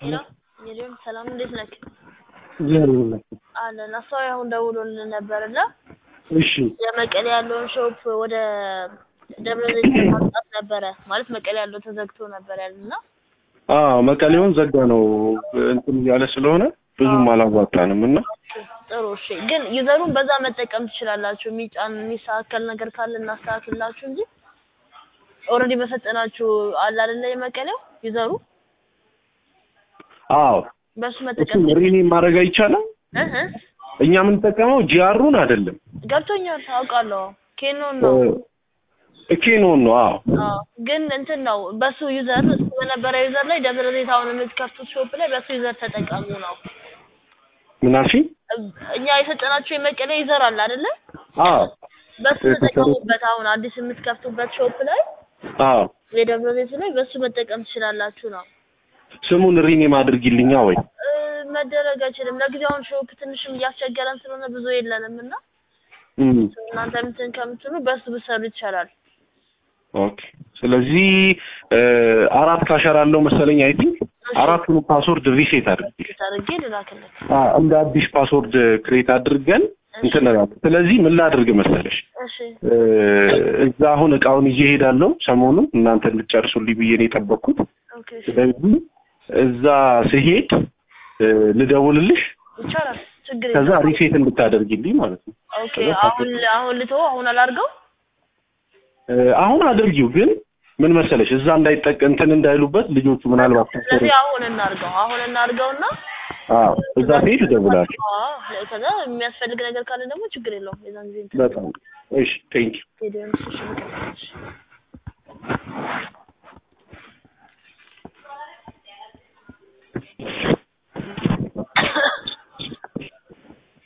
ሄሎ ጌዲዮን ሰላም እንዴት ነህ? እግዚአብሔር ይመስገን። አለን አስተዋይ አሁን ደውሎልን ነበር እና እሺ የመቀሌ ያለውን ሾፕ ወደ ደብረ ዘይት ማምጣት ነበረ ማለት መቀሌ ያለው ተዘግቶ ነበር ያልና አዎ መቀሌውን ዘጋ ነው እንትን እያለ ስለሆነ ብዙም አላዋጣንም እና ጥሩ እሺ። ግን ዩዘሩን በዛ መጠቀም ትችላላችሁ። የሚጫን የሚስተካከል ነገር ካለ እናስተካክልላችሁ እንጂ ኦልሬዲ በሰጠናችሁ አለ አይደለ የመቀሌው ዩዘሩ አዎ በሱ እሱ መጠቀም ሪኔ ማድረግ አይቻልም። እህ እኛ የምንጠቀመው ጂአሩን አይደለም ገብቶኛል። አውቃለሁ ኬኖን ነው ኬኖን ነው። አዎ አዎ ግን እንትን ነው በሱ ዩዘር እሱ በነበረ ዩዘር ላይ ደብረ ዘይት አሁን የምትከፍቱት ሾፕ ላይ በሱ ዩዘር ተጠቀሙ ነው። ምን አልሽኝ? እኛ የሰጠናችሁ የመቀሌ ዩዘር አለ አይደለ? አዎ በሱ ተጠቀሙበት። አሁን አዲስ የምትከፍቱበት ሾፕ ላይ አዎ የደብረ ዘይት ላይ በሱ መጠቀም ትችላላችሁ ነው። ስሙን ሪኔም አድርጊልኛ ወይ እ፣ መደረግ አይችልም። ለጊዜው አሁን ሾፕ ትንሽም እያስቸገረን ስለሆነ ብዙ የለንም እና እም፣ እናንተ እንትን ከምትሉ በሱ ብሰሩ ይቻላል። ኦኬ። ስለዚህ እ፣ አራት ካሸር አለው መሰለኝ አይ ቲንክ አራቱን ፓስወርድ ሪሴት አድርጊ አድርጌ ልላክልህ። አ እንደ አዲስ ፓስወርድ ክሬት አድርገን እንትን እላለሁ። ስለዚህ ምን ላድርግ መሰለሽ እሺ እ፣ እዛ አሁን እቃውን ይዤ እሄዳለሁ። ሰሞኑን እናንተ እንድጨርሱልኝ ብዬ ነው የጠበቅኩት። ኦኬ ስለዚህ እዛ ስሄድ እ፣ ልደውልልሽ ይቻላል። ችግር ከዛ የለም። ሪሴት እንድታደርጊልኝ ማለት ነው። ኦኬ አሁን አሁን ልተወው አሁን አላርገው እ፣ አሁን አድርጊው ግን ምን መሰለሽ እዛ እንዳይጠቅ እንትን እንዳይሉበት ልጆቹ ምናልባት ስለዚህ አሁን እናርገው አሁን እናርገውና አዎ እዛ ስሄድ እደውላለሁ። አዎ ከዛ የሚያስፈልግ ነገር ካለ ደግሞ ችግር የለውም የዛን ጊዜ እንትን በጣም እሺ ቴንኪው ሄደን እሺ እሺ